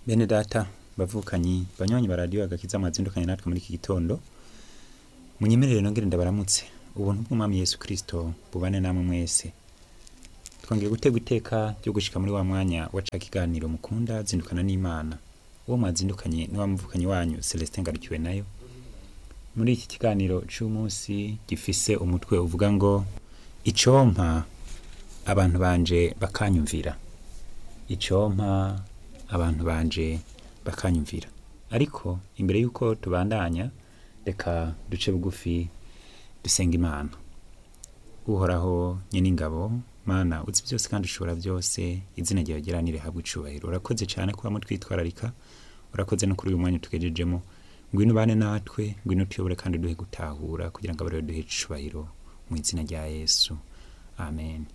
bene data bavukanyi banywanyi ba radiyo agakiza mwazindukanye natwe muri iki gitondo munyemerere nongere ndabaramutse ubuntu bw'umwami yesu kirisito bubane namwe mwese twongeye gutega iteka ryo gushika muri wa mwanya waca kiganiro mukunda zindukana n'imana uwo mwazindukanye ni wa muvukanyi wanyu celestin ngarukiwe nayo muri iki kiganiro c'umunsi gifise umutwe uvuga ngo icompa abantu banje bakanyumvira icompa abantu banje bakanyumvira ariko imbere y'uko tubandanya reka duce bugufi dusenga imana uhoraho nyen'ingabo mana uzi byose kandi ushobora byose izina ryawe geranire habwe icubahiro urakoze cyane kuba mutwitwararika urakoze no kuri uyu mwanya tugejejemo ngwino ubane natwe ngwino utuyobore kandi uduhe gutahura kugira ngo abarebe duhe icubahiro mu izina rya yesu amen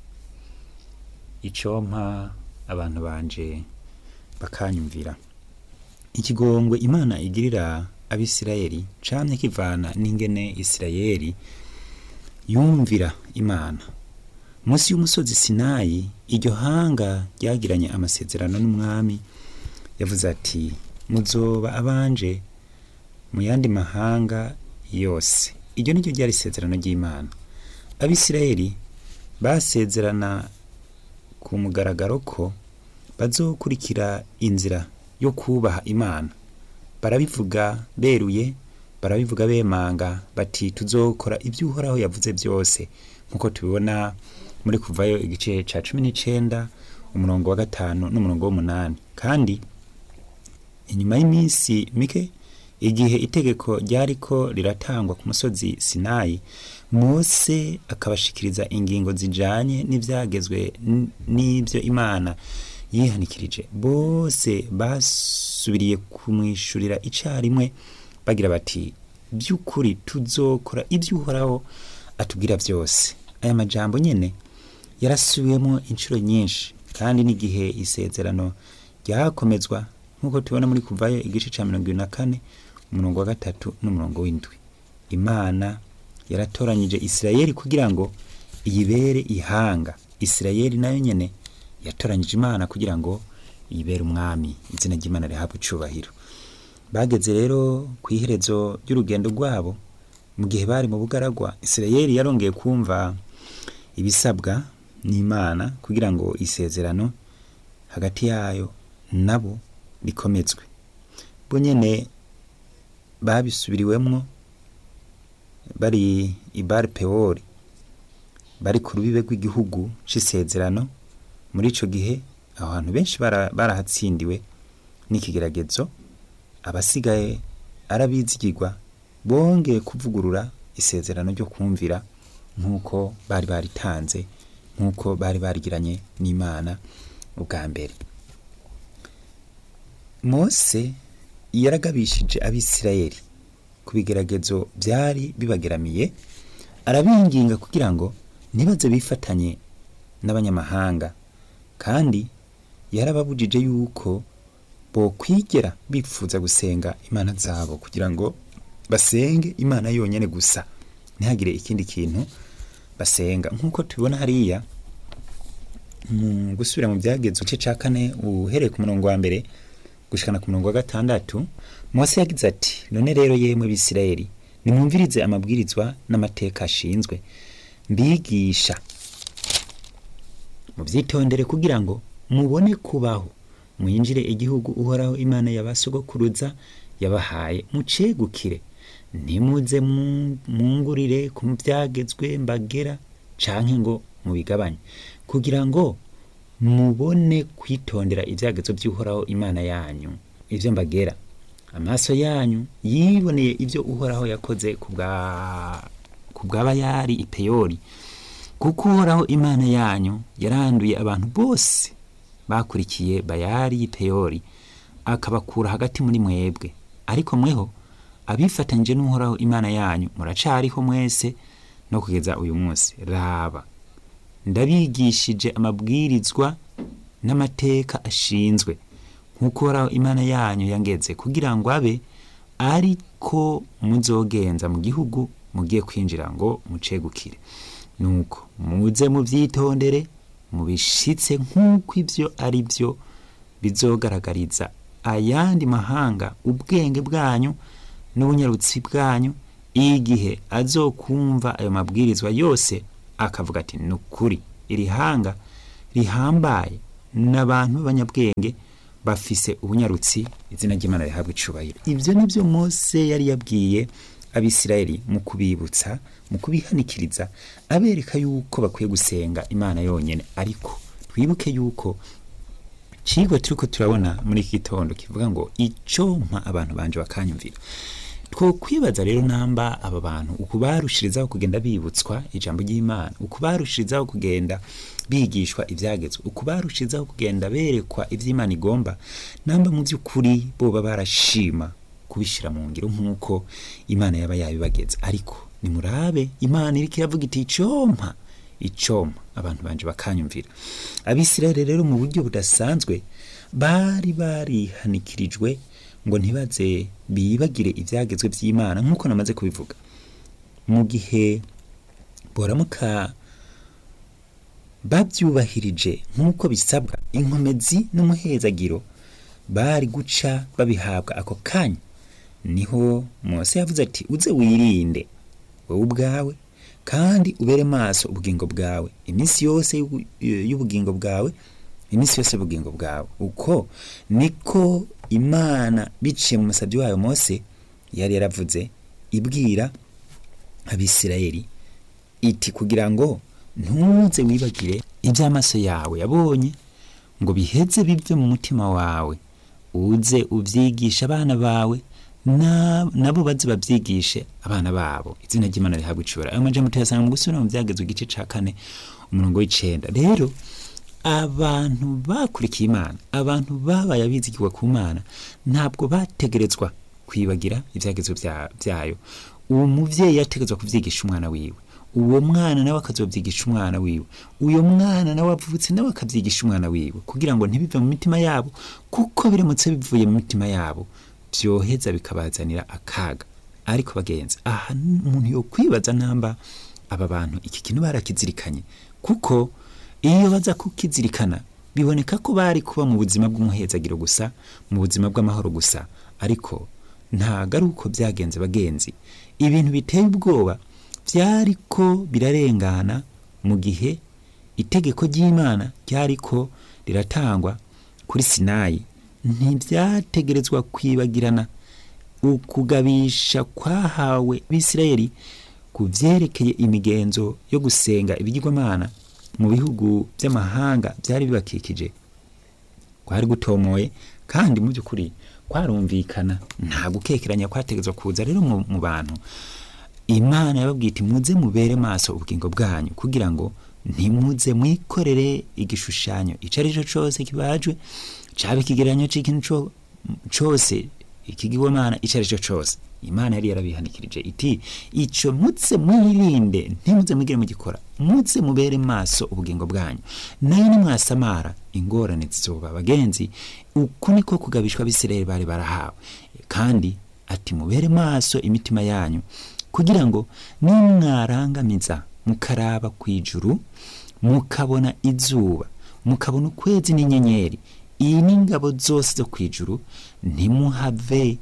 icompa abantu banje bakanyumvira ikigongwe imana igirira abisirayeli camye kivana n'ingene isirayeli yumvira imana munsi y'umusozi sinayi iryo hanga ryagiranye amasezerano n'umwami yavuze ati muzoba abanje mu yandi mahanga yose iryo ni ryo ryari isezerano ry'imana abisirayeli basezerana ku mugaragaro ko bazokurikira inzira yo kubaha imana barabivuga beruye barabivuga bemanga bati tuzokora ibyo uhoraho yavuze byose nk'uko tubibona muri kuvayo igice ca cumi n'icenda umurongo wa gatanu n'umurongo w'umunani kandi inyuma y'iminsi mike igihe itegeko ryariko riratangwa ku musozi sinayi mose akabashikiriza ingingo zijanye n'ivyagezwe n- n'ivyo imana yihanikirije bose basubiriye kumwishurira icarimwe bagira bati by'ukuri tuzokora ibyo uhoraho atubwira byose aya majambo nyene yarasubiwemo inshuro nyinshi kandi n'igihe isezerano ryakomezwa nk'uko tubona muri kuvayo igice ca mirongo ibiri na kane umurongo wa gatatu n'umurongo w'indwi imana yaratoranyije isirayeli kugira ngo iyibere ihanga isirayeli nayo nyene yatoranyije imana kugira ngo yibere umwami izina ry'imana rihabwe icubahiro bageze rero ku iherezo ry'urugendo rwabo mu gihe bari mu bugaragwa isirayeli yarongeye kumva ibisabwa n'imana kugira ngo isezerano hagati yayo nabo rikomezwe bo nyene babisubiriwemwo bari i bar pewori bari ku rubibe rw'igihugu c'isezerano muri ico gihe aho hantu benshi bara- barahatsindiwe n'ikigeragezo abasigaye arabizigirwa bongeye kuvugurura isezerano ryo kumvira nk'uko bari baritanze nk'uko bari barigiranye n'imana ubwa mbere mose yaragabishije abisirayeli ku bigeragezo byari bibageramiye arabinginga kugira ngo ntibaze bifatanye n'abanyamahanga kandi yarababujije yuko bokwigera bifuza gusenga imana zabo kugira ngo basenge imana yonyene gusa ntihagire ikindi kintu basenga nk'uko tubibona hariya mu gusubira mu byagezwe igice ca kane uhereye ku murongo wa mbere gushikana ku murongo wa gatandatu mose yagize ati none rero yemwe bisirayeli nimwumvirize amabwirizwa n'amateka ashinzwe mbigisha muvyitondere kugira ngo mubone kubaho mwinjire igihugu uhoraho imana yabasogokuruza yabahaye mucegukire ntimuze mu- mungurire ku byagezwe mbagera canke ngo mubigabanye kugira ngo mubone kwitondera ibyagezo by'uhoraho imana yanyu ivyo mbagera amaso yanyu yiboneye ivyo uhoraho yakoze ku bwa- ku bw'abayari ipeyori kuko uhoraho imana yanyu yaranduye abantu bose bakurikiye bayari y'ipeyori akabakura hagati muri mwebwe ariko mweho abifatanyije n'uhoraho imana yanyu muracariho mwese no kugeza uyu munsi raba ndabigishije amabwirizwa n'amateka ashinzwe nk'uko uhoraho imana yanyu yangeze kugira ngo abe ariko muzogenza mu gihugu mugiye kwinjira ngo mucegukire nuko muze muvyitondere mubishitse nk'uko ivyo ari byo bizogaragariza ayandi mahanga ubwenge bwanyu n'ubunyarutsi bwanyu igihe azokumva ayo mabwirizwa yose akavuga ati ni ukuri iri hanga rihambaye n'abantu b'abanyabwenge bafise ubunyarutsi izina ry'imana rihabwa icubahiro ibyo ni byo mose yari yabwiye abisirayeli mu kubibutsa mu kubihanikiriza abereka yuko bakwiye gusenga imana yonyine ariko twibuke yuko cigwa turiko turabona muri iki gitondo kivuga ngo ico mpa abantu banje bakanyumvira two kwibaza rero namba aba bantu uku barushirizaho kugenda bibutswa ijambo ry'imana uku barushirizaho kugenda bigishwa ibyagezwe uku barushirizaho kugenda berekwa iby'imana igomba namba mu by'ukuri boba barashima kubishyira mu ngiro nk'uko imana yaba yabibageza ariko nimurabe imana iriko iravuga iti icompa icompa abantu banje bakanyumvira abisirayeli rero mu buryo budasanzwe bari barihanikirijwe ngo ntibaze bibagire ibyagezwe by'imana nk'uko namaze kubivuga mu gihe boramuka babyubahirije nk'uko bisabwa inkomezi n'umuhezagiro bari guca babihabwa ako kanya niho mose yavuze ati uze wirinde wowe ubwawe kandi ubere maso ubugingo bwawe iminsi yose y'ubu- y'ubugingo bwawe iminsi yose y'ubugingo bwawe uko niko imana biciye mu musabyi wayo mose yari yaravuze ibwira abisirayeli iti kugira ngo ntuze wibagire iby'amaso yawe yabonye ngo biheze bive mu mutima wawe uze ubyigisha abana bawe na- nabo baze babyigishe abana babo izina ry'imana rihabwa icubara ayo majambo tuyasanga mu gusubira mu byagezwe igice ca kane umurongo w'icenda rero abantu bakurikiye imana abantu babaye abizigirwa ku mana ntabwo bategerezwa kwibagira ibyagezwe bya- byayo uwo muvyeyi yategerezwa kuvyigisha umwana wiwe uwo mwana nawe akazobyigisha umwana wiwe uyo mwana nawe avutse nawe akavyigisha umwana wiwe kugira ngo ntibive mu mitima yabo kuko biramutse bivuye mu mitima yabo vyoheza bikabazanira akaga ariko bagenzi aha umuntu yo kwibaza namba aba bantu iki kintu barakizirikanye kuko iyo baza kukizirikana biboneka ko bari kuba mu buzima bw'umuhezagiro gusa mu buzima bw'amahoro gusa ariko ntago ari uko byagenze bagenzi ibintu biteye ubwoba byariko birarengana mu gihe itegeko ry'imana ryariko riratangwa kuri sinayi ntibyategerezwa kwibagirana ukugabisha kwahawe bisirayeli ku vyerekeye imigenzo yo gusenga ibigirwamana mu bihugu by'amahanga byari bibakikije kwari gutomoye kandi mu by'ukuri kwarumvikana nta gukekeranya kwategetswe kuza rero mu mu bantu imana yababwiye iti muze mubere maso ubugingo bwanyu kugira ngo ntimuze mwikorere igishushanyo icyo ari cyo cyose kibajwe cyaba ikigereranyo cy'ikintu co- cyose ikigirwamana icyo ari cyo cyose imana yari yarabihanikirije iti icyo mutse mwirinde ntimuze mwigire mugikora mutse mubere maso ubugingo bwanyu nayo nimwasamara ingorane zizoba bagenzi uku niko kugabishwa abisirayeli bari barahawe kandi ati mubere maso imitima yanyu kugira ngo nimwarangamiza mukaraba ku ijuru mukabona izuba mukabona ukwezi n'inyenyeri iyi ni ingabo zose zo ku ijuru ntimuhave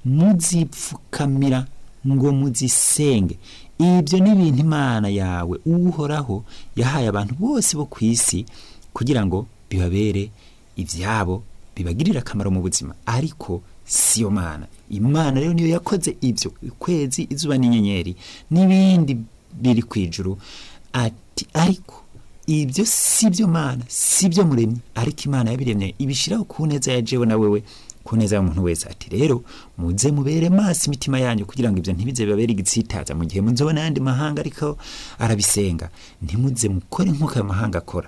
muzipfukamira ngo muzisenge ibyo ni ibintu imana yawe uhoraho yahaye abantu bose bo ku isi kugira ngo bibabere ibyabo bibagirire akamaro mu buzima ariko siyo mana imana rero niyo yakoze ibyo ukwezi izuba n'inyenyeri n'ibindi biri ku ijuru ati ariko ibyo si byo mana si byo muremyi ariko imana yabiremye ibishyiraho ku neza ya jewe na wewe ku neza y'umuntu wese ati rero muze mubere maso imitima yanyu kugira ngo ibyo ntibize bibabere igitsitaza mu gihe muzobona ayandi mahanga ariko arabisenga ntimuze mukore nk'uko ayo mahanga akora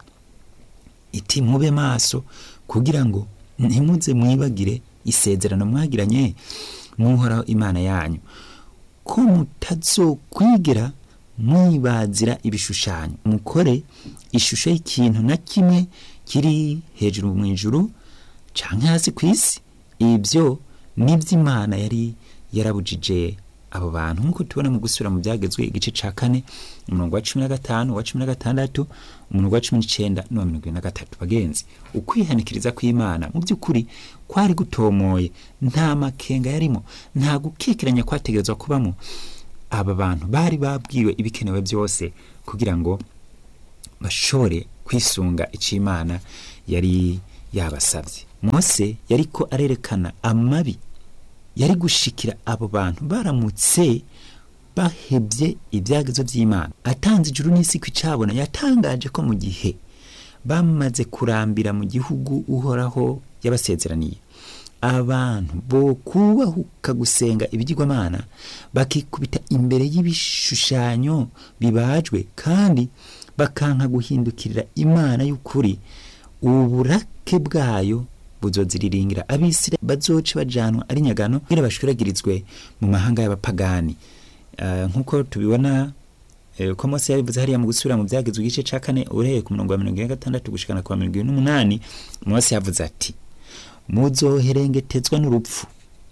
iti mube maso kugira ngo ntimuze mwibagire isezerano mwagiranye n'uhoraho imana yanyu ko mutazokwigera mwibazira ibishushanyo mukore ishusho y'ikintu na kimwe kiri hejuru mu ijuru canke hasi ku isi ibyo nibyo imana yari yarabujije abo bantu nk'uko tubona mu gusubira mu byagezwe igice ca kane umurongo wa cumi na gatanu wa cumi na gatandatu umurongo wa cumi n'icenda n'uwa mirongo ibiri na gatatu bagenzi ukwihanikiriza kw'imana mu by'ukuri kwari gutomoye nta makenga yarimo nta gukekeranya kwategerezwa kubamo aba bantu bari babwiwe ibikenewe byose kugira ngo bashobore kwisunga icyo imana yari yabasabye mose yariko arerekana amabi yari gushikira abo bantu baramutse bahebye ibyagezo by'imana atanze ijuru n'isi ku icabona yatangaje ko mu gihe bamaze kurambira mu gihugu uhoraho yabasezeraniye abantu bo kubahuka gusenga ibigirwamana bakikubita imbere y'ibishushanyo bibajwe kandi bakanka guhindukirira imana y'ukuri uburake bwayo buzoziriringira abisire bazoce bajanwa ari nyagano kugira bashwiragirizwe mu mahanga y'abapagani uh, nk'uko tubibona uh, ko mose yabivuze hariya mu gusubira mu byagezwe igice ca kane uhereye ku murongo wa mirongo ine na gatandatu gushikana ku wa mirongo ibiri n'umunani mose yavuze ati muzoherengetezwa n'urupfu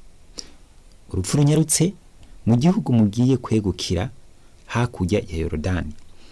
urupfu runyarutse mu gihugu mugiye kwegukira hakurya ya yorodani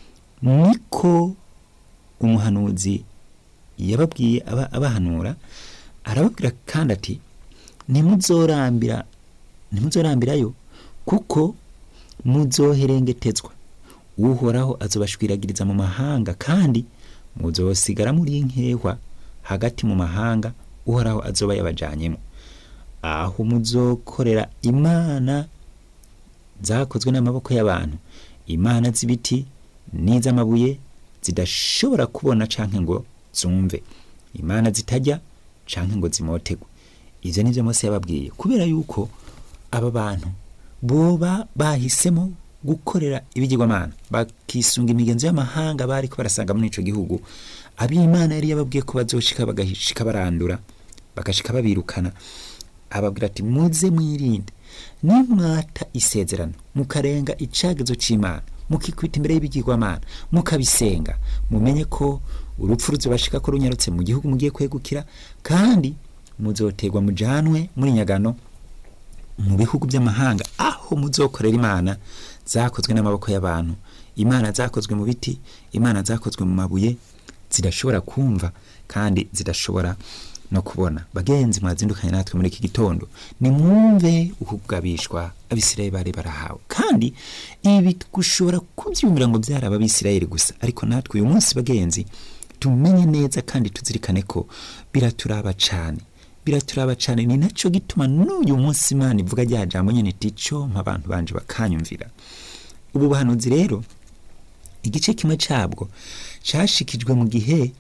niko umuhanuzi yababwiye aba abahanura arababwira kandi ati ntimuzorambira ntimuzorambirayo kuko muzoherengetezwa uhoraho azobashwiragiriza mu mahanga kandi muzosigara muri nkehwa hagati mu mahanga uhoraho azoba yabajanyemo aho muzokorera imana zakozwe n'amaboko y'abantu imana z'ibiti n'iz'amabuye zidashobora kubona canke ngo zumve imana zitajya canke ngo zimotegwe ivyo nivyo mose yababwiye kubera yuko aba bantu boba bahisemo gukorera ibigirwamana bakisunga imigenzo y'amahanga bariko barasanga muri ico gihugu ab'imana yari yababwiye ko bazoshika bagashika barandura bagashika babirukana ababwira ati muze mwirinde nimwata isezerano mukarenga icagezo c'imana mukikwita imbere y'ibigirwamana mukabisenga mumenye ko urupfu ruzobashika ko runyarutse mu gihugu mugiye kwegukira kandi muzoterwa mujanwe muri nyagano mu bihugu by'amahanga aho muzokorera imana zakozwe n'amaboko y'abantu imana zakozwe mu biti imana zakozwe mu mabuye zidashobora kumva kandi zidashobora no kubona bagenzi mwazindukanye natwe muri iki gitondo nimwumve ukugabishwa abisirayeli bari barahawe kandi ibi gushobora kubyumvira ngo byari abisirayeli gusa ariko natwe uyu munsi bagenzi tumenye neza kandi tuzirikane ko biraturaba cyane biraturaba cyane ni nacyo gituma n'uyu munsi imana ivuga rya jambo nyine tico abantu banje bakanyumvira ubu buhanuzi rero igice kimwe cyabwo cyashikijwe mu gihe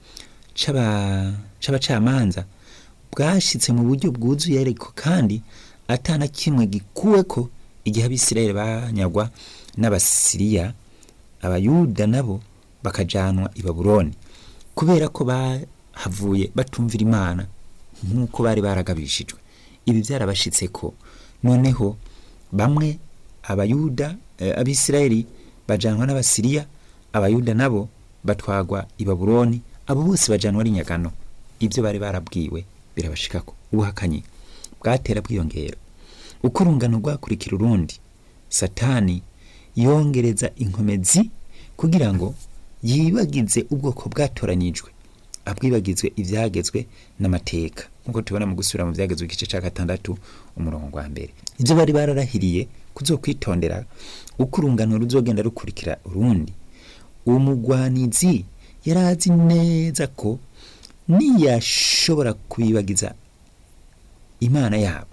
c'abacamanza bwashyitse mu buryo bwuzuye ariko kandi atana kimwe gikuwe ko igihe abisirayeli banyagwa n'abasiriya abayuda nabo bakajanwa i babuloni kubera ko bahavuye batumvira imana nk'uko bari baragabishijwe ibi byarabashitse ko noneho bamwe abayuda e, abisirayeli bajanwa n'abasiriya abayuda nabo batwagwa i babuloni abo bose bajanwa ari nyagano ibyo bari barabwiwe birabashikako ubuhakanyi bwatera bwiyongera uko urungano rwakurikira urundi satani yongereza inkomezi kugira ngo yibagize ubwoko bwatoranyijwe abwibagizwe ibyagezwe n'amateka nk'uko tubona mu gusubira mu byagezwe igice cya gatandatu umurongo wa mbere ibyo bari bararahiriye kuzokwitondera uko urungano ruzogenda rukurikira urundi uwo mugwanizi yari azi neza ko niyashobora kubibagiza imana yabo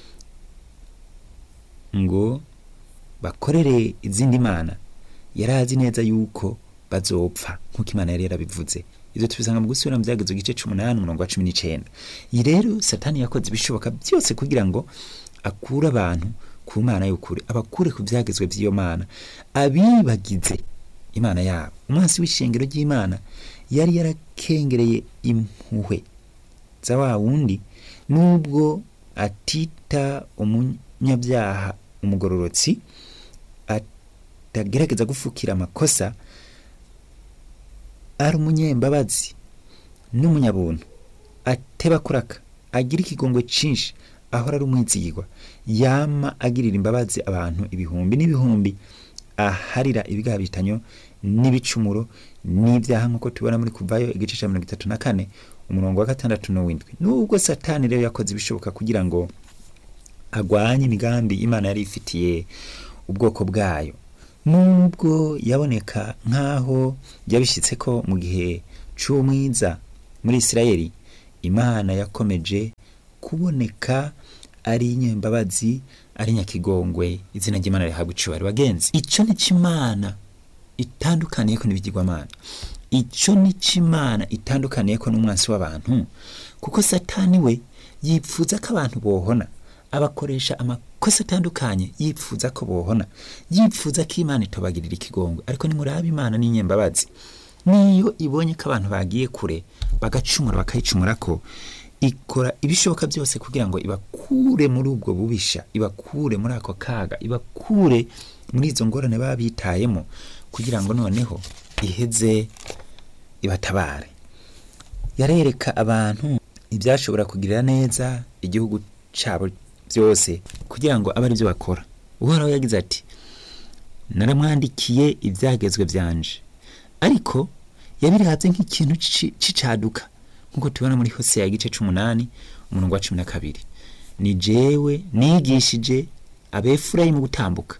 ngo bakorere izindi mana yari azi neza yuko bazopfa nk'uko imana yari yarabivuze ibyo tubisanga mu gusubira mu byagezo igice c'umunani umurongo wa cumi n'icenda iyi rero satani yakoze ibishoboka byose kugira ngo akure abantu ku mana y'ukuri abakure ku byagezwe by'iyo mana abibagize imana yabo umwansi w'ishengero ry'imana yari yarakengereye impuhwe za wa wundi nubwo atita umunyabyaha umugororotsi atagerageza gufukira amakosa ari umunyembabazi n'umunyabuntu ateba kuraka agira ikigongwe cyinshi ahora ari umwizigirwa yama agirira imbabazi abantu ibihumbi n'ibihumbi aharira ibigabitanyo n'ibicumuro n'ibyaha nk'uko tubona muri kuvayo igice cya mirongo itatu na kane umurongo wa gatandatu n'uw'indwi nubwo satani rero yakoze ibishoboka kugira ngo agwanye imigambi imana yari ifitiye ubwoko bwayo nubwo yaboneka nk'aho yabishyitse ko mu gihe cy'umwiza muri isirayeli imana yakomeje kuboneka ari inyembabazi ari nyakigongwe izina ry'imana rihabwa icubahiro bagenzi icyo ni cy'imana itandukaniye ko n'ibigirwamana icyo ni cy'imana itandukaniye ko n'umwansi w'abantu kuko satani we yipfuza ko abantu bohona abakoresha amakosa atandukanye yipfuza ko bohona yipfuza ko imana itobagirira ikigongwe ariko nimuraba imana n'inyembabazi niyo ibonye ko abantu bagiye kure bagacumura bakayicumura ko ikora ibishoboka byose kugira ngo ibakure muri ubwo bubisha ibakure muri ako kaga ibakure muri izo ngorane baba bitayemo kugira ngo noneho iheze ibatabare yarereka abantu ibyashobora kugirira neza igihugu cyabo byose kugira ngo abe aribyo bakora uhoraho yagize ati naramwandikiye ibyagezwe byanje ariko yabirabye nk'ikintu c'icaduka nk'uko tubona muri hose ya gice c'umunani umurongo wa cumi na kabiri ni jewe nigishije abefurayimu gutambuka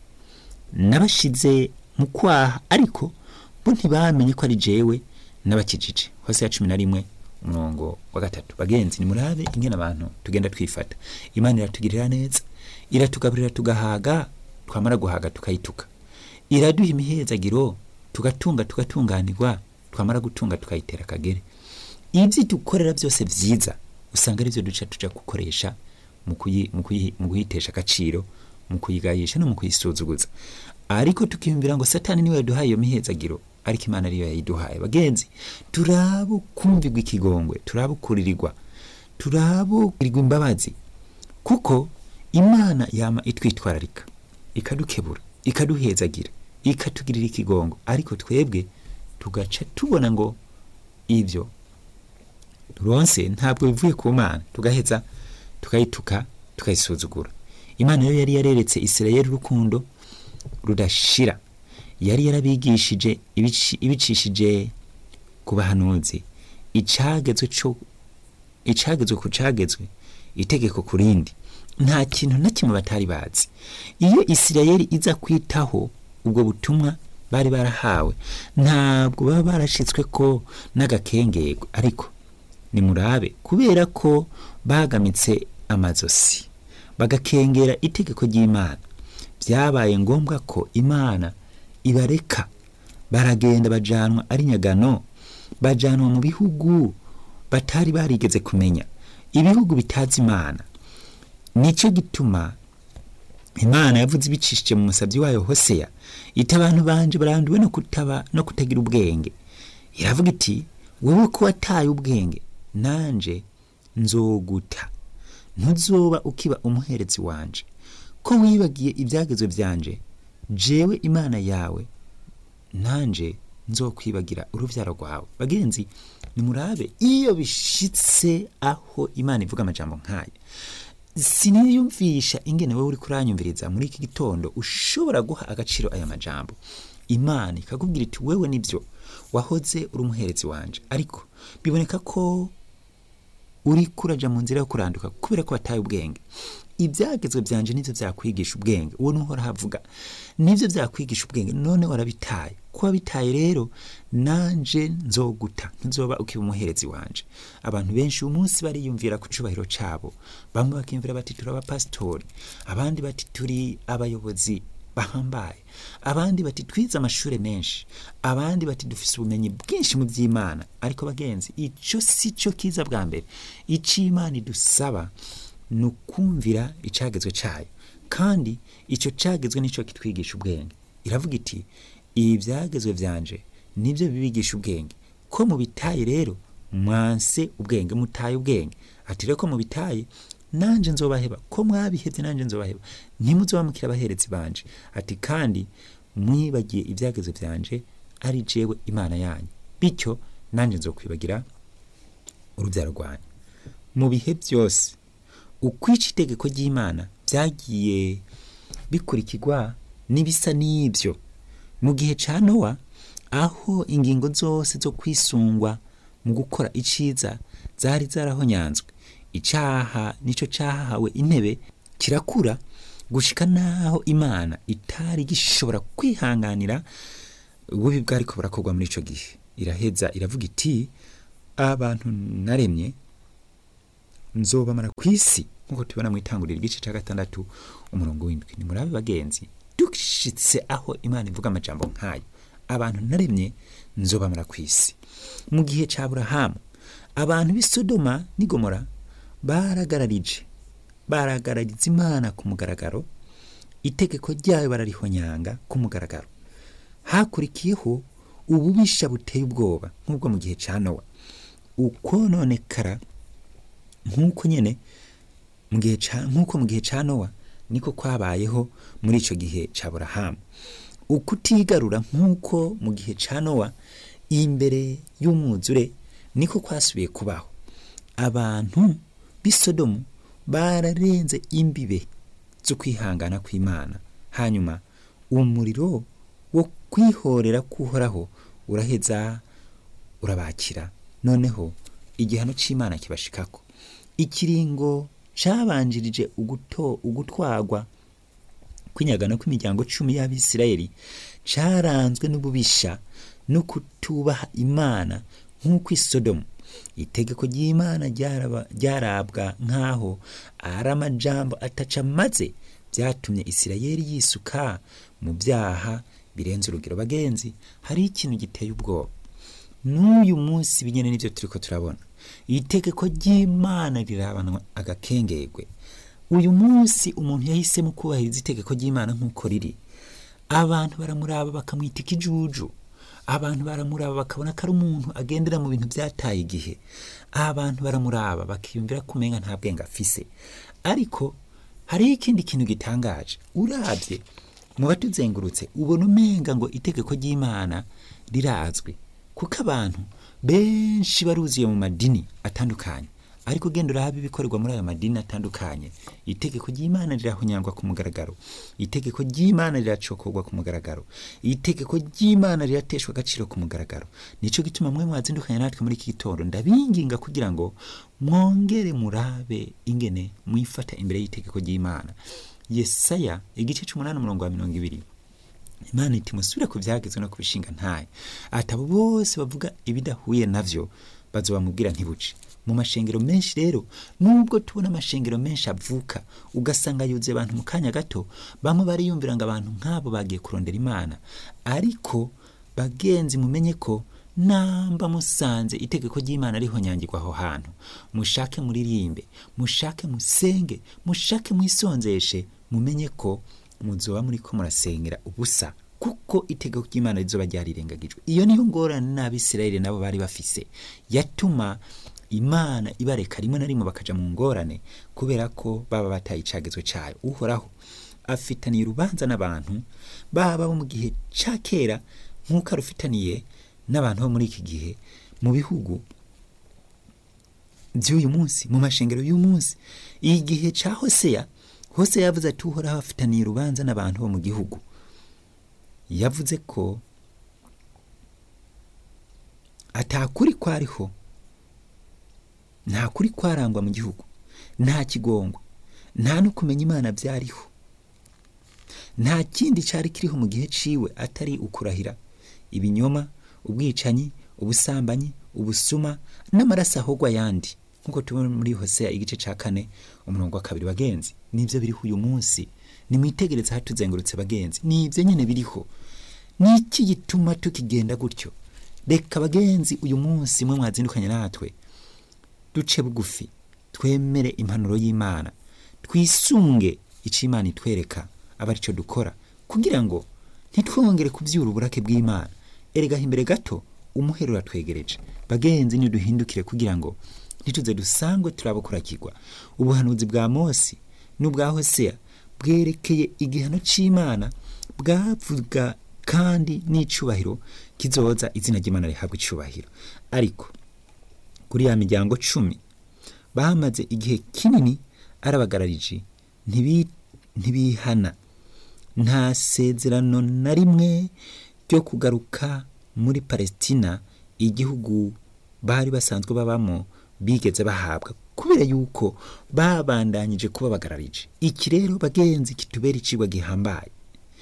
nabashize mu kwaha ariko bo ntibamenye ko ari jewe n'abakijije hose ya cumi na rimwe umurongo wa gatatu bagenzi nimurabe ingene abantu tugenda twifata imana iratugirira neza iratugaburira tugahaga twamara guhaga tukayituka iraduha imihezagiro tugatunga tugatunganirwa twamara gutunga tukayitera akagere ibyo dukorera byose byiza usanga aribyo duca tuja gukoresha mu kuyitesha agaciro mu kuyigayisha no mu kuyisuzuguza ariko tukiyumvira ngo satani niwe yaduhaye iyo mihezagiro ariko imana ariyo yayiduhaye bagenzi turabukumvirwa ikigongwe turabukuririrwa turabukurirwa imbabazi kuko imana yama itwitwararika ikadukebura ikaduhezagira ikatugirira ikigongo ariko twebwe tugaca tubona ngo ibyo turonse ntabwo bivuye ku mana tugaheza tukayituka tukayisuzugura imana yo yari yareretse isirayeli urukundo rudashira yari yarabigishije ibicishije ku bahanuzi icagezwe cyo icagezwe ku cagezwe itegeko ku rindi nta kintu na kimwe batari bazi iyo isirayeli iza kwitaho ubwo butumwa bari barahawe ntabwo baba barashitswe ko n'agakengego ariko nimurabe kubera ko bagamitse amazosi bagakengera itegeko ry'imana byabaye ngombwa ko imana ibareka baragenda bajanwa ari nyagano bajanwa mu bihugu batari barigeze kumenya ibihugu bitazi imana nicyo gituma imana yavuze ibicishije mu musabyi wayo hoseya iti abantu banje baranduwe no kutaba no kutagira ubwenge iravuga iti wowe ko wataye ubwenge nanje nzoguta ntuzoba ukiba umuherezi wanje ko wibagiye ibyagezwe byanje jewe imana yawe nanje nzokwibagira urubyaro rwawe bagenzi nimurabe iyo bishitse aho imana ivuga amajambo nk'aya siniyumvisha ingene wowe uri kuranyumviriza muri iki gitondo ushobora guha agaciro aya majambo imana ikakubwira iti wewe nibyo wahoze uri umuherezi wanje ariko biboneka ko uri kuraja mu nzira yo kuranduka kubera ko wataye ubwenge ibyagezwe byanje nivyo byakwigisha ubwenge uwo nuhora havuga nivyo byakwigisha ubwenge none warabitaye ko wabitaye rero nanje nzoguta ntuzoba ukiba umuherezi wanje abantu benshi uyu munsi bariyumvira ku cubahiro cabo bamwe bakiyumvira bati turi abapasitori abandi bati turi abayobozi bahambaye abandi bati twize amashuri menshi abandi bati dufise ubumenyi bwinshi mu by'imana ariko bagenzi ico si cyo kiza bwa mbere ico imana idusaba ni ukumvira icagezwe cayo kandi ico cagezwe nico kitwigisha ubwenge iravuga iti ibi byagezwe byanje nibyo bibigisha ubwenge ko mubitaye rero mwanse ubwenge mutaye ubwenge ati rero ko mubitaye nanje nzobaheba ko mwabihevye nanje nzobaheba ntimuzobamukira abaherezi banje ati kandi mwibagiye ibyagezwe byanje ari jewe imana yanyu bityo nanje nzokwibagira urubyaro rwanyu mu bihe byose ukwica itegeko ry'imana byagiye bikurikirwa n'ibisa n'ibyo mu gihe cya nowa aho ingingo zose zo kwisungwa mu gukora iciza zari zarahonyanzwe icyaha nicyo cyahawe intebe kirakura gushika naho imana itari gishobora kwihanganira ububi bwariko burakorwa muri ico gihe iraheza iravuga iti abantu naremye nzobamara ku isi nk'uko tubona mu itanguriro igice cya gatandatu umurongo w'indwi ni murabe bagenzi dushitse aho imana ivuga amajambo nk'ayo abantu naremye nzobamara ku isi mu gihe cya burahamu abantu b'i sodoma n'i gomora baragararije baragarariza imana ku mugaragaro itegeko ryayo bararihonyanga ku mugaragaro hakurikiyeho ububisha buteye ubwoba nk'ubwo mu gihe cya nowa ukononekara nk'uko nyine mu gihe ca nk'uko mu gihe cya nowa niko kwabayeho muri icyo gihe cya burahamu ukutigarura nk'uko mu gihe cya nowa imbere y'umwuzure niko kwasubiye kubaho abantu b'i sodomu bararenze imbibe zo kwihangana kw'imana hanyuma umuriro wo kwihorera kuhoraho uraheza urabakira noneho igihano cy'imana kibashikako ikiringo cyabanjirije uguto ugutwagwa kw'inyagano kw'imiryango cumi y'abisirayeli cyaranzwe n'ububisha no kutubaha imana nk'uko isodomu itegeko ry'imana ryaraba- ryarabwa nk'aho ari amajambo ataca maze byatumye isirayeli yisuka mu byaha birenze urugero bagenzi hari ikintu giteye ubwoba n'uyu munsi binyene n'ibyo turiko turabona itegeko ry'imana rirabanwa agakengegwe uyu munsi umuntu yahisemo kubahiriza itegeko ry'imana nk'uko riri abantu baramuraba bakamwita ikijuju abantu baramuraba bakabona ko ari umuntu agendera mu bintu byataye igihe abantu baramuraba bakiyumvira ko umenga nta bwenge afise ariko hariho ikindi kintu gitangaje urabye mu batuzengurutse ubona umenga ngo itegeko ry'imana rirazwi kuko abantu benshi baruzuye mu madini atandukanye ariko ugenda urahaba ibikorerwa muri ayo madini atandukanye itegeko ry'imana rirahonyangwa ku mugaragaro itegeko ry'imana riracokorwa ku mugaragaro itegeko ry'imana rirateshwa agaciro ku mugaragaro nicyo gituma mwe mwazindukanye natwe muri iki gitondo ndabinginga kugira ngo mwongere murabe ingene mwifata imbere y'itegeko ry'imana yesaya igice c'umunani umurongo wa mirongo ibiri imana iti musubire ku byagezwe no ku bishinga ntayo ati abo bose bavuga ibidahuye navyo bazobamubwira ntibuce mu mashengero menshi rero nubwo tubona amashengero menshi avuka ugasanga yuzuye abantu mu kanya gato bamwe bariyumvira ngo abantu nk'abo bagiye kurondera imana ariko bagenzi mumenye ko namba musanze itegeko ry'imana rihonyangirwa aho hantu mushake muririmbe mushake musenge mushake mwisonzeshe mumenye ko muzoba muri ko murasengera ubusa kuko itegeko ry'imana rizoba ryarirengagijwe iyo niyo ngorane n'abisirayeli nabo bari bafise yatuma imana ibareka rimwe na rimwe bakaja mu ngorane kubera ko baba bataye icagezwe cayo uhoraho afitaniye urubanza n'abantu baba bo mu gihe ca kera nk'uko arufitaniye n'abantu bo muri iki gihe mu bihugu by'uyu munsi mu mashengero y'uyu munsi igihe ca hoseya hoseya yavuze ati uhoraho afitaniye urubanza n'abantu bo mu gihugu yavuze ko atakuri kwariho nta kuri kwarangwa mu gihugu nta kigongwa nta no kumenya imana byariho nta kindi cyari kiriho mu gihe ciwe atari ukurahira ibinyoma ubwicanyi ubusambanyi ubusuma n'amaraso ahogwa ayandi nk'uko tubona muri hoseya igice cya kane umurongo wa kabiri bagenzi nibyo biriho uyu munsi nimwitegereze hatuzengurutse bagenzi nibyo nyine biriho ni iki gituma tukigenda gutyo reka bagenzi uyu munsi mwe mwazindukanye natwe duce bugufi twemere impanuro y'imana twisunge icyo imana itwereka aba aricyo dukora kugira ngo ntitwongere kubyura uburake bw'imana eregaho imbere gato umuhero uratwegereje bagenzi niduhindukire kugira ngo ntituze dusangwe turabukurakirwa ubuhanuzi bwa mose n'ubwa hoseya bwerekeye igihano cy'imana bwavuga kandi n'icyubahiro kizoza izina ry'imana rihabwa icyubahiro ariko kuri ya miryango cumi bamaze igihe kinini ari abagarariji ntibi- ntibihana nta sezerano na rimwe ryo kugaruka muri palesitina igihugu bari basanzwe babamo bigeze bahabwa kubera yuko babandanyije kuba bagararije iki rero bagenzi kitubera icigwa gihambaye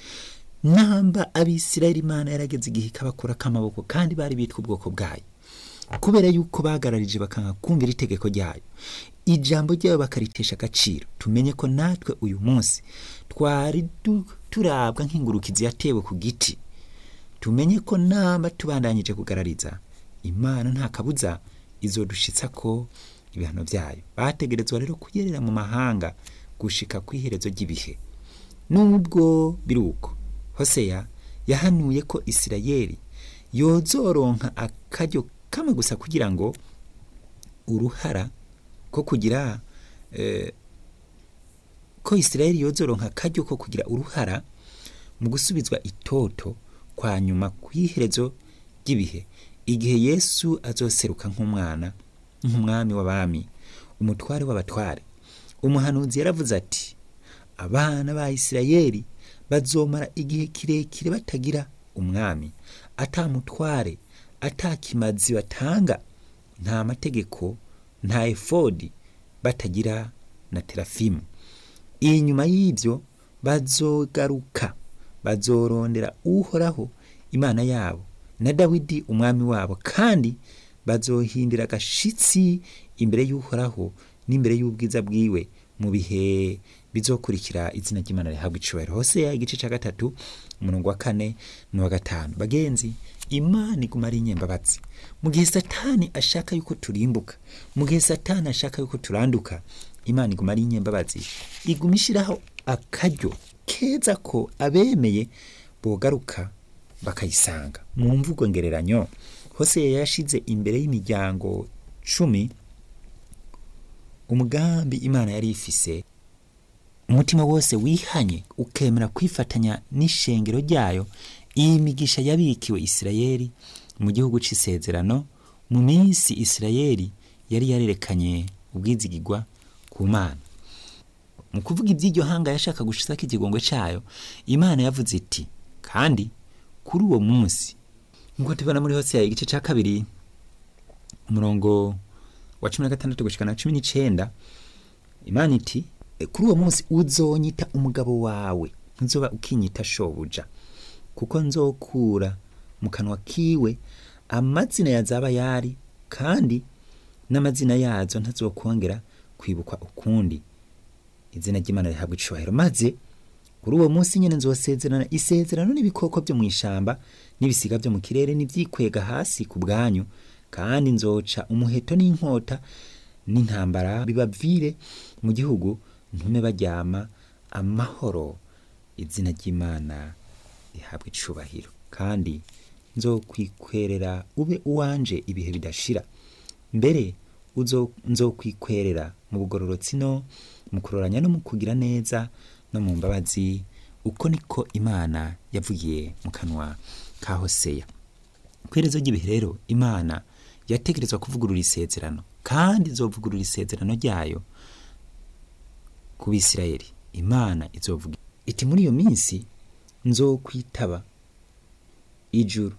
namba abisirayeli imana yarageze igihe ikabakura k'amaboko kandi bari bitwa ubwoko bwayo kubera yuko bagararije bakanga kumvira itegeko ryayo ijambo ryayo bakaritesha agaciro tumenye ko natwe uyu munsi twari du- turabwa nk'ingurukizi yatewe ku giti tumenye ko namba tubandanyije kugarariza imana nta kabuza izodushitsa ko ibihano byayo bategerezwa rero kuyerera mu mahanga gushika ku iherezo ry'ibihe nubwo biri uko hoseya yahanuye ko isirayeli yozoronka akaryo kamwe gusa kugira ngo uruhara ko kugira eh, ko isirayeli yozoronka akaryo ko kugira uruhara mu gusubizwa itoto kwa nyuma kw'iherezo ry'ibihe igihe yesu azoseruka nk'umwana nk'umwami w'abami umutware w'abatware umuhanuzi yaravuze ati abana ba isirayeli bazomara igihe kirekire batagira umwami atamutware atakimazi batanga nta mategeko nta efodi batagira na terafimu inyuma y'ibyo bazogaruka bazorondera uhoraho imana yabo na dawidi umwami wabo kandi bazohindira agashitsi imbere y'uhoraho n'imbere y'ubwiza bwiwe mu bihe bizokurikira izina ry'imana rihabwa icubahiro hoseya igice cya gatatu umurongo wa kane n'uwa gatanu bagenzi imana iguma ari inyembabatsi mu gihe satani ashaka yuko turimbuka mu gihe satani ashaka yuko turanduka imana iguma ari inyembabatsi iguma ishyiraho akaryo keza ko abemeye bogaruka bakayisanga mu mvugo ngereranyo hoseya yashize imbere y'imiryango cumi umugambi imana yari ifise umutima wose wihanye ukemera kwifatanya n'ishengero ryayo iyi migisha yabikiwe isirayeli mu gihugu c'isezerano mu minsi isirayeli yari yarerekanye ubwizigirwa ku mana mu kuvuga iby'iryo hanga yashaka gushizako ikigongwe cayo imana yavuze iti kandi kuri uwo munsi nk'uko tubona muri hose igice ca kabiri umurongo wa cumi na gatandatu gushika na cumi n'icenda imana iti "E, kuri uwo munsi uzonyita umugabo wawe ntuzoba ukinyita shobuja kuko nzokura mu kanwa kiwe amazina yazaba yari kandi n'amazina yazo ntazokongera kwibukwa ukundi izina ry'imana rihabwa icubahiro maze kuri uwo munsi nyene nzosezerana isezerano n'ibikoko byo mu ishamba n'ibisiga byo mu kirere n'ivyikwega hasi ku bwanyu kandi nzoca umuheto n'inkota n'intambara bibavire mu gihugu ntume baryama amahoro izina ry'imana rihabwa icubahiro kandi nzokwikorera ube uwanje ibihe bidashira mbere uzo nzokwikorera mu bugororotsi no mu kuroranya no mu kugira neza no mu mbabazi uko niko imana yavugiye mu kanwa ka hoseya kwerezo ry'ibihe rero imana yategerezwa kuvugurura isezerano kandi izovugurura isezerano ryayo ku bisirayeli imana izovuga iti muri iyo minsi nzokwitaba ijuru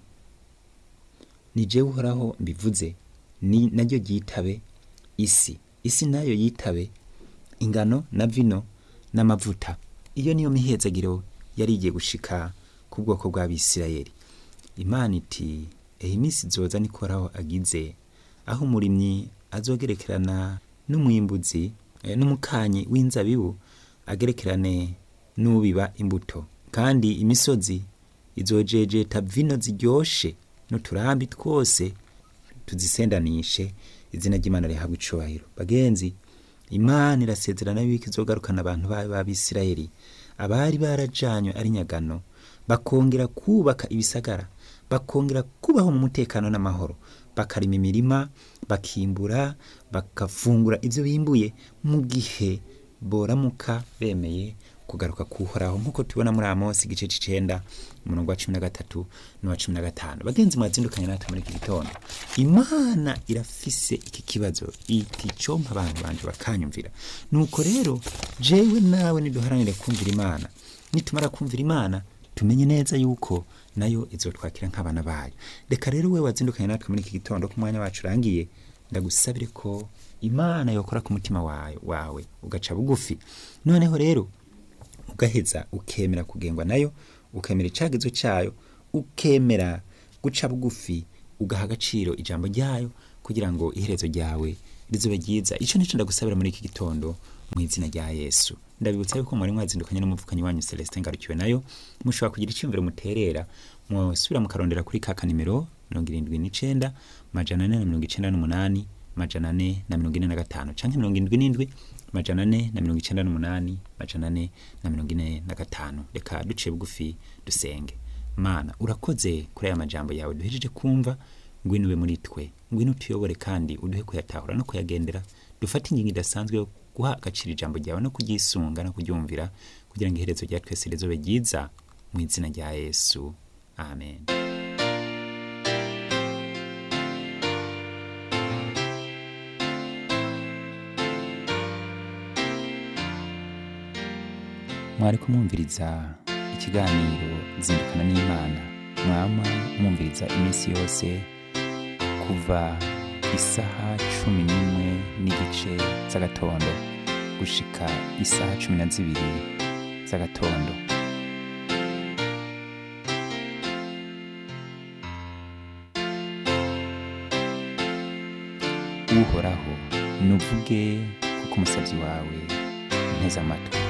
ni jewe uhoraho mbivuze ni naryo ryitabe isi isi nayo yitabe ingano na vino n'amavuta iyo niyo mihezagiro yari igiye gushika ku bwoko bw'abisirayeli imana iti ehe iminsi izoza nikoraho agize aho umurimyi azogerekerana n'umwimbuzi eh, n'umukanyi w'inzabibu agerekerane n'ubiba imbuto kandi imisozi izojejeta vino ziryoshe n'uturambi twose tuzisendanishe izina ry'imana rihabwa icubahiro bagenzi imana irasezerana yuko izogarukana abantu bayo b'abisirayeli abari barajanywe ari nyagano bakongera kubaka ibisagara bakongera kubaho mu mutekano n'amahoro bakarima imirima bakimbura bagafungura ibyo bimbuye mu gihe boramuka bemeye kugaruka kuhoraho nk'uko tubona muri amosi igice c'icenda umurongo wa cumi na gatatu n'uwa cumi na gatanu bagenzi mwazindukanye natwe muri iki gitondo imana irafise iki kibazo iti compa abantu banje bakanyumvira nuko rero jewe nawe niduharanire kumvira imana nitumara kumvira imana tumenye neza yuko nayo izotwakira nk'abana bayo reka rero we wazindukanye natwe muri iki gitondo ko umwanya wacu urangiye ndagusabire ko imana yokora ku mutima wawe, wawe ugaca bugufi noneho rero ugaheza ukemera kugengwa nayo ukemera icagizo cyayo ukemera guca bugufi ugaha agaciro ijambo ryayo kugira ngo iherezo ryawe rizobe ryiza icyo nicyo ndagusabira muri iki gitondo mu izina rya yesu ndabibutsa yuko mwari mwazindukanye n'umuvukanyi wanyu celestin ngarukiwe nayo mushobora kugira icyumviro muterera musubira mukarondera kuri ka kanimero mirongo irindwi n'icenda majana ane na mirongo icenda n'umunani majana ane na mirongo ine na gatanu canke mirongo indwi n'indwi majana ane na mirongo icenda n'umunani majana ane na mirongo ine na gatanu reka duciye bugufi dusenge mana urakoze kuri aya majambo yawe duhejeje kumva ngwino ube muri twe ngwino utuyobore kandi uduhe kuyatahura no kuyagendera dufate ingingo idasanzwe yo guha agaciro ijambo ryawe no kuryisunga no kuryumvira kugira ngo iherezo rya twese rizobe ryiza mu izina rya yesu amen mwari kumwumviriza ikiganiro zindukana n'imana mwama mwumviriza iminsi yose kuva isaha cumi n'imwe n'igice z'agatondo gushika isaha cumi na zibiri z'agatondo uhoraho nuvuge kuko umusabyi wawe nteze amatwi